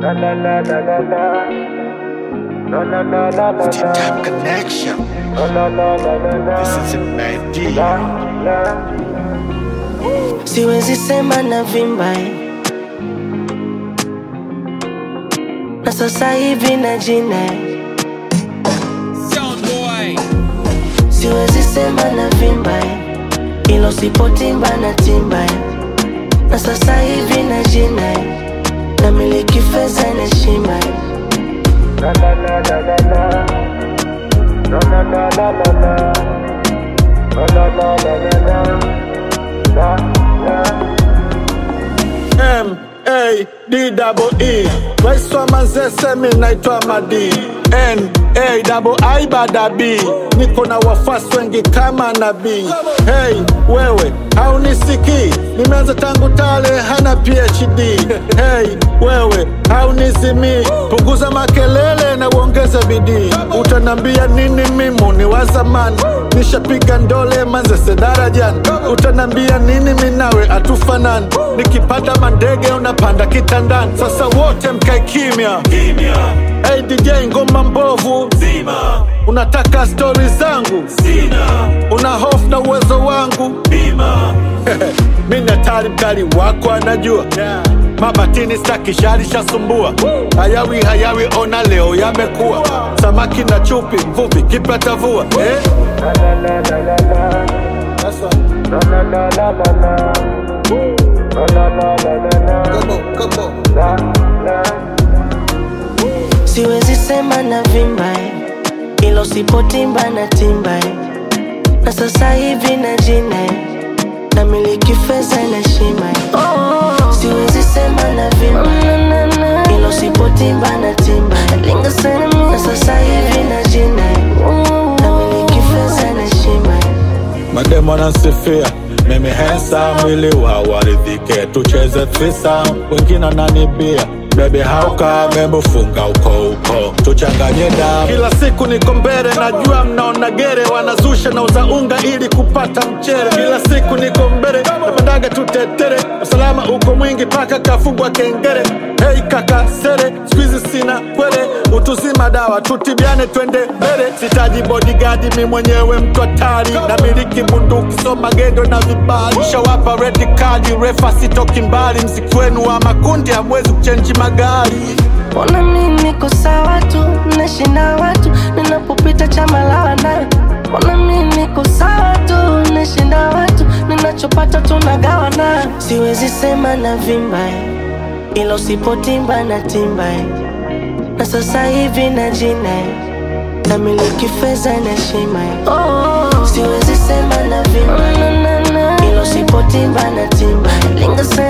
La la la la la la. La la la la la Tip la. Tap Connection. La la la la la la. This is a bad La deal. la. siwezi sema na vimba eh. na sasa hivi na jina eh. siwezi sema na vimba eh. ilo sipotimba na timba eh. na sasa hivi na jina eh. na miliki fedha na heshima eh. La la la la la la. La la la la la la. La la la la la la. La la. M A D double E. Rais wa Manzese, mi naitwa Madi. N A double I bada B. Niko na wafasi wengi kama nabii. Hey wewe, haunisikii? Nimeanza tangu tale, hana PhD. Hey wewe, haunizimii? Punguza makelele na uongeze bidii. Utanambia nini? Mimu ni wa zamani, nishapiga ndole Manzese darajani. Utanambia nini? Minawe atufanani, nikipanda mandege unapanda kitandani. Sasa wote mkae kimya Hey DJ, ngoma mbovu zima, unataka stori zangu sina, una hofu na uwezo wangu bima. mi ni hatari, mkali wako anajua mabatini staki shari shasumbua hayawi hayawi, ona leo yamekuwa samaki na chupi, mvuvi kipatavua eh? La la la la la la. That's right. La la la la la la. La la la la la la. Come on, come on. La la. siwezi sema na vimba eh. ilo sipotimba na timba eh. na sasa hivi na jina eh. na miliki fedha na heshima eh. siwezi sema na vimba eh. ilo sipotimba na timba eh. na sasa hivi na jina eh. na miliki fedha na heshima eh. Mademo anasifia mimi hensa mwili wa waridhike, tucheze thisa, wengine wananibia Baby hauka membo funga uko uko tuchanganye damu. Kila siku niko mbele, najua mnaona gere, wanazusha na uza unga ili kupata mchere. Kila siku niko mbele, napendaga tutetere, usalama uko mwingi paka kafungwa kengere. Hey kaka sere, squeeze sina kwele, utuzima dawa tutibiane, twende mbele. Sitaji bodyguard, mi mwenyewe mtu hatari, na miliki bunduki, so magendo na vibali. Shawapa red card, refa sitoki mbali, mziki wenu wa makundi hamwezi kuchenji magari. Mbona mi niko sawa tu, nashinda watu ninapopita chama la wana. Mbona mi niko sawa tu, nashinda watu ninachopata tunagawana. Siwezi sema na vimba eh, ila usipotimba na timba eh. na sasa hivi na jina eh, na miliki fedha na heshima eh. Siwezi sema na vimba eh, ila usipotimba na timba eh.